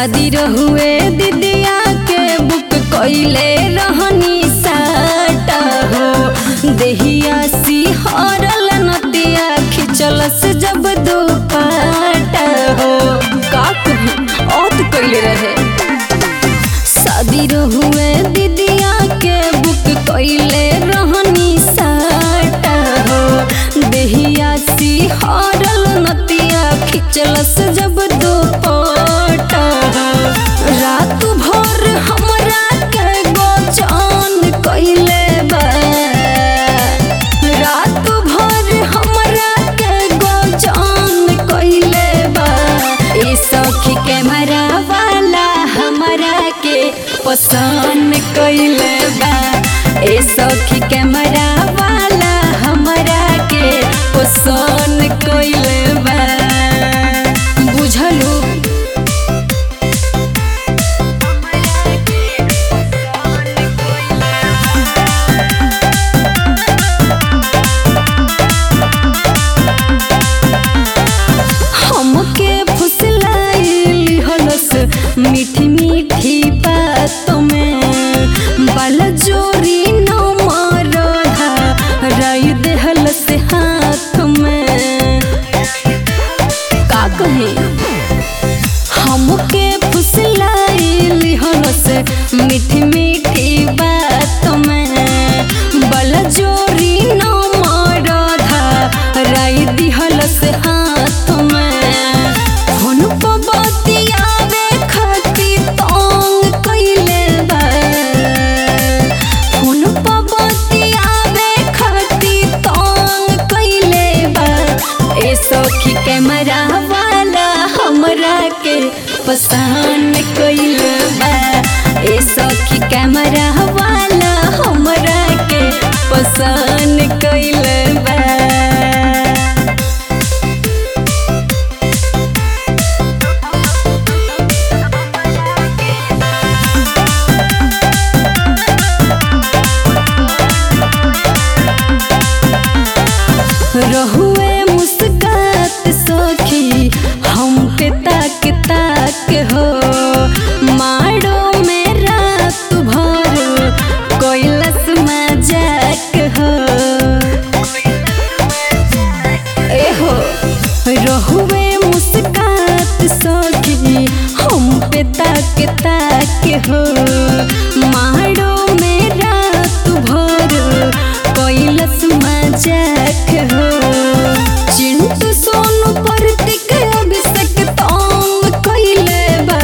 शादी रहुए दीदिया के बुक कइले रहनी साटा हो देहिया सिहरल नतिया खिचलस जब दुपाटा हो का कही औत कइले रहे शादी रहुए दीदिया के बुक कइले रहनी साटा हो देहिया सिहरल नतिया खिचलस जब दुपटा रात भर हमरा के गोचान कइले बा रात भर हमरा के गोचान कइले बा ए सखी कैमरा वाला हमरा के पसंद कइले बा ए सखी कैमरा वाला हमरा के पसंद कइले बा बुझलू हमके फुसलाइल हलस मीठी मीठी बातों में बाल जोरी न मारधा राय देहलस हाथ में का कहे हमके फुसलाइल हलस मीठी मीठी बातों में बल जोरी न मारधा राय दिहलस हाथ में फोन पर बतियावे खातिर तंग कइले बा फोन पर बतियावे खातिर तंग कइले बा ए सखी कैमरा वाला हमरा के पसंद कइले बा ए सखी कैमरा वाला हमरा के पसंद कइले बा रहुए मुस्कात सखी हम पे ताक ताक हो मारो में रात भर कैलस मजाक हो ए हो रहुए मुस्कात सखी हम पे ताक ताक हो मारो में रात भर कैलस मजाक हो चिंटू सोनू प्रतीक अभिषेक तंग कइले बा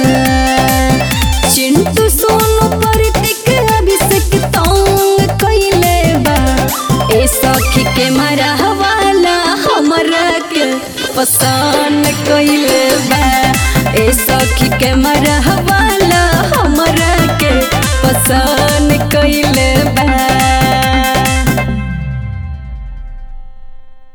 चिंटू सोनू प्रतीक अभिषेक तंग कइले बा ए सखी के मरहवाला हमरा के पसंद कइले बा ए सखी के मरहवाला